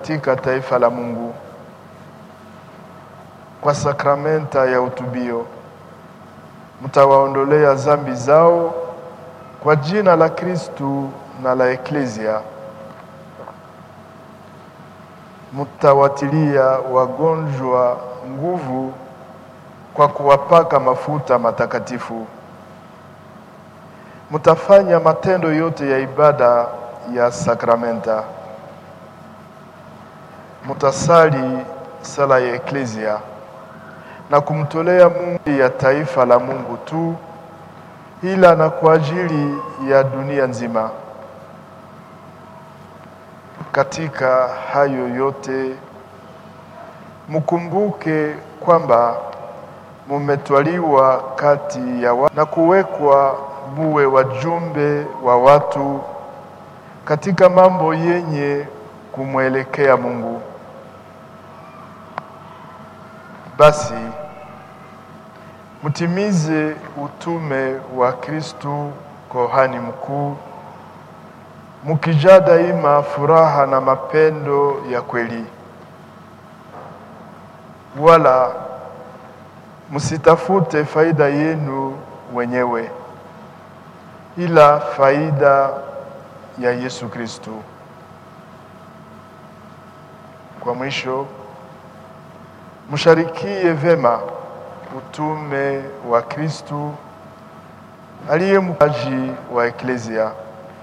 katika taifa la Mungu kwa sakramenta ya utubio mtawaondolea zambi zao kwa jina la Kristu na la Eklezia. Mtawatilia wagonjwa nguvu kwa kuwapaka mafuta matakatifu. Mtafanya matendo yote ya ibada ya sakramenta. Mtasali sala ya Eklezia na kumtolea Mungu ya taifa la Mungu tu, ila na kwa ajili ya dunia nzima. Katika hayo yote mkumbuke kwamba mumetwaliwa kati ya wa na kuwekwa muwe wajumbe wa watu katika mambo yenye kumwelekea Mungu. Basi mtimize utume wa Kristu kohani mkuu, mukijaa daima furaha na mapendo ya kweli, wala msitafute faida yenu wenyewe, ila faida ya Yesu Kristu. Kwa mwisho msharikie vema utume wa Kristu aliye mpaji wa Eklezia,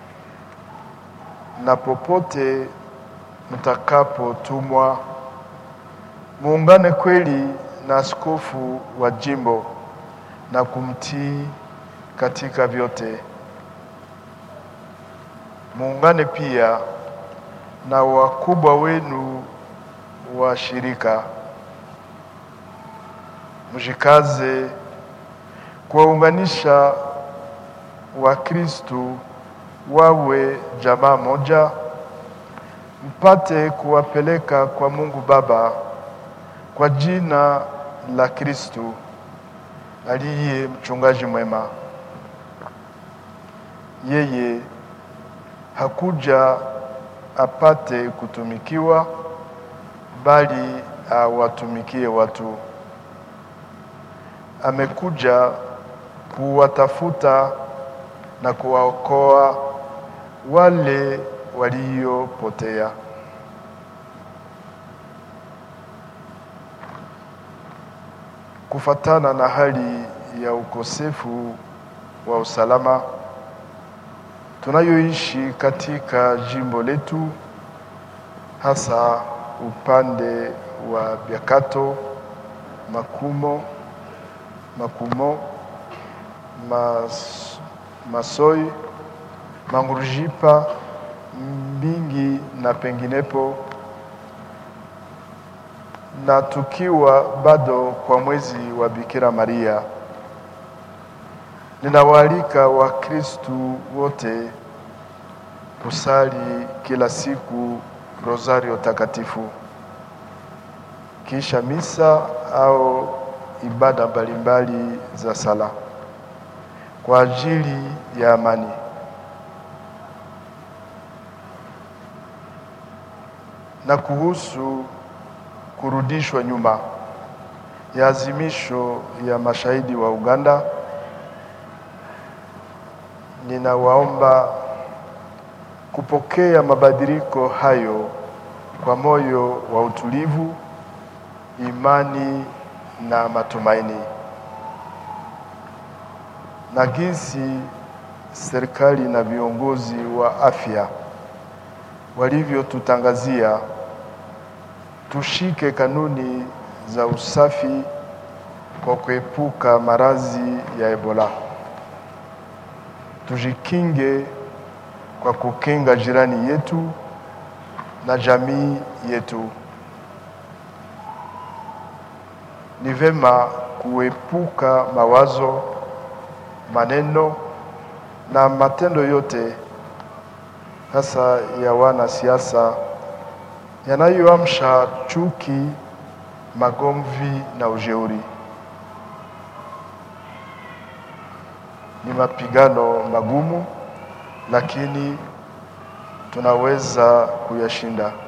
na popote mtakapotumwa muungane kweli na askofu wa jimbo na kumtii katika vyote. Muungane pia na wakubwa wenu wa shirika mjikaze kuwaunganisha Wakristu wawe jamaa moja, mpate kuwapeleka kwa Mungu Baba kwa jina la Kristu aliye mchungaji mwema. Yeye hakuja apate kutumikiwa, bali awatumikie watu amekuja kuwatafuta na kuwaokoa wale waliopotea. Kufatana na hali ya ukosefu wa usalama tunayoishi katika jimbo letu, hasa upande wa Biakato, Makumo Makumo, mas, Masoi, Mangurujipa, Mbingi na penginepo, na tukiwa bado kwa mwezi wa Bikira Maria, ninawaalika Wakristu wote kusali kila siku rosario takatifu kisha misa au ibada mbalimbali za sala kwa ajili ya amani. Na kuhusu kurudishwa nyuma ya azimisho ya mashahidi wa Uganda, ninawaomba kupokea mabadiliko hayo kwa moyo wa utulivu, imani na matumaini. Na jinsi serikali na viongozi wa afya walivyotutangazia, tushike kanuni za usafi kwa kuepuka maradhi ya Ebola. Tujikinge kwa kukinga jirani yetu na jamii yetu. Ni vema kuepuka mawazo, maneno na matendo yote hasa ya wanasiasa yanayoamsha chuki, magomvi na ujeuri. Ni mapigano magumu, lakini tunaweza kuyashinda.